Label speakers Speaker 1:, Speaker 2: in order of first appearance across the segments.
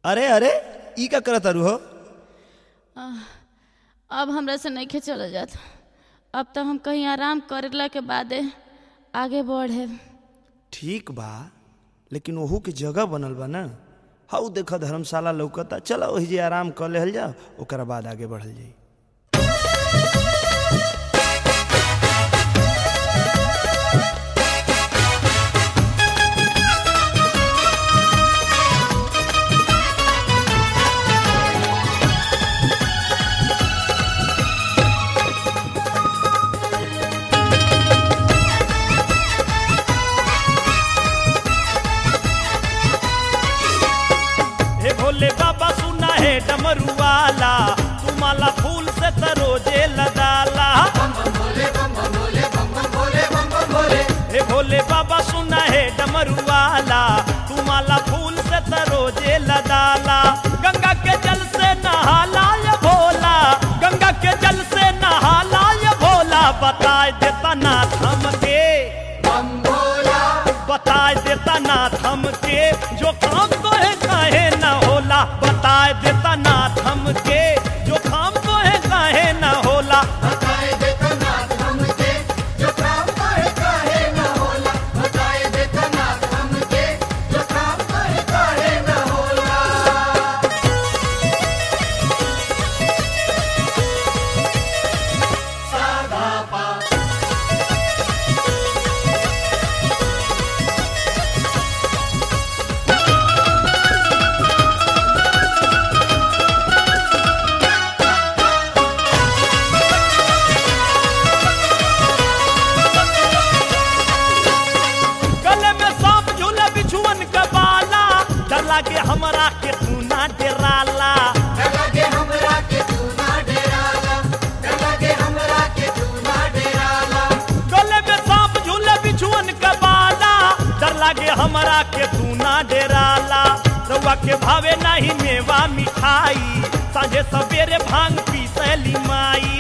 Speaker 1: अरे अरे ई का करत तारू हो
Speaker 2: अब हमरा से नहीं चल जात अब तो हम कहीं आराम करेला के बादे आगे बढ़े
Speaker 1: ठीक बा लेकिन ओहू के जगह बनल बा ना हाउ देख धर्मशाला लौकता चलो वही जे आराम कर लेहल जाओ ओकरा बाद आगे बढ़ल जाई हे भोले बाबा सुना है डमरू वाला तू माला फूल से तरोजे लदाला हे भोले बाबा सुना है डमरू वाला तू माला फूल से तरोजे लदाला गंगा के जल से नहाला ये भोला गंगा के जल से नहाला ये भोला बताए देता नाथ हमके बताए देता नाथ हमके जो काम तो है काहे न होला बताए देता नाथ हमके जो काम तो है काहे न होला गले में सांप झूले बिछुअन का बाला डर लागे हमरा के तू ना डराला गले में सांप झूले बिछुअन का बाला डर लागे हमरा के तू ना डराला रउआ के भावे नहीं मेवा मिठाई साझे सवेरे भांग पी सैली माई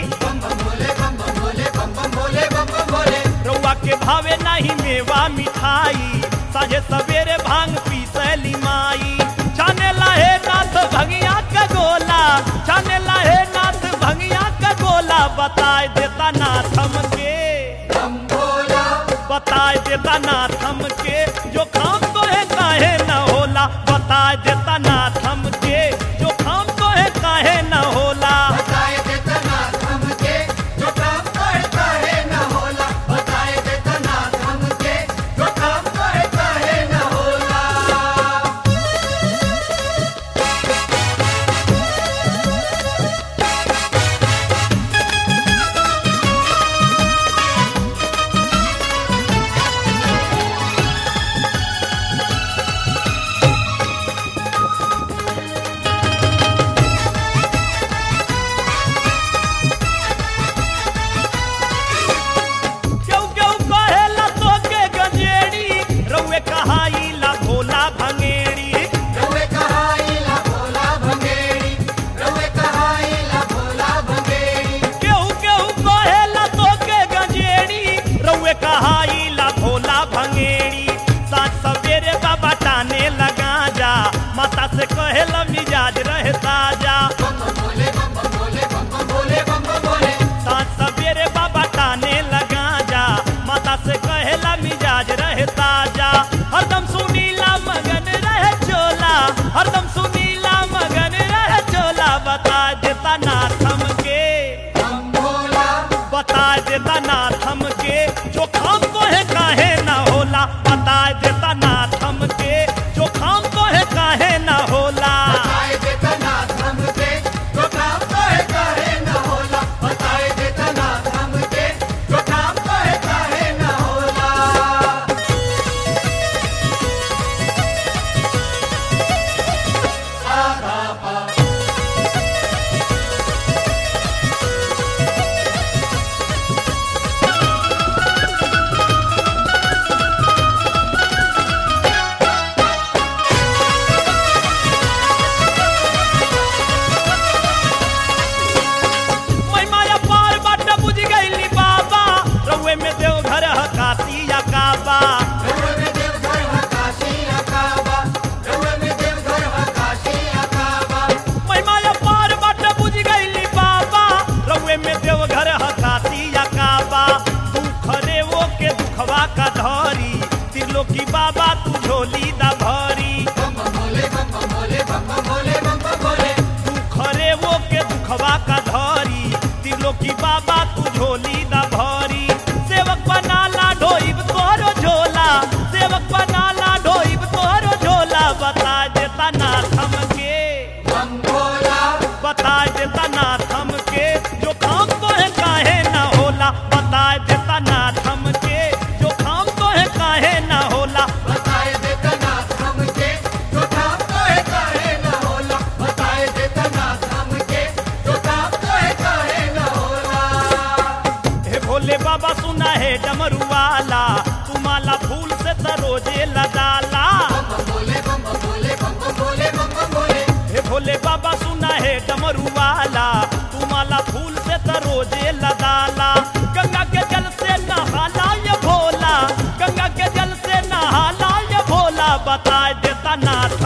Speaker 1: रउआ के भावे नहीं मेवा मिठाई साझे सवेरे भांग पी सैली माई छाने लाहे नाथ भंगिया का गोला छाने लाहे नाथ भंगिया का गोला बताए देता नाथ हमके बताए देता नाथ हमके जो काम तो है काहे न होला बताए देता नाथ हमके जो काम तो है काहे न होला क्यों क्यों कहेला तोके गंजेड़ी रउए कहाईला भोला भंगेड़ी केहू केहू कहेला तोके गंजेड़ी रउए कहाईला भोला भंगेड़ी साँझ सवेरे बाबा टाने लगा जा माता से कहेला मिजाज रहे ताजा साँझ सवेरे बाबा टाने लगा जा माता से कहेला मिजाज रहे ताजा हरदम सुनीला मगन रहे चोला हरदम सुनीला मगन रहे चोला बता देता नाथ हमके बता देता नाथ हमके जो काम तो है काहे ना होला बता देता नाथ हमके जो काम तो है काहे ना होला
Speaker 3: Bye.
Speaker 1: देता ना थम के जो काम तो है काहे ना होला बता देता ना थम के जो काम तो है काहे ना होला
Speaker 3: बताए देता ना हमके जो काम तो है काहे ना होला बताए देता ना हमके जो काम तो है काहे ना होला
Speaker 1: हे भोले बाबा सुना है डमरू वाला तुम्हारा फूल से तरोजे लदाला
Speaker 3: बम बोले बम बोले बम बोले बम बोले
Speaker 1: हे भोले बाबा सुना है डमरू वाला तुम्हारा फूल से तरोजे लदाला गंगा के जल से नहाला ये भोला गंगा के जल से नहाला ये भोला बता देता नाथ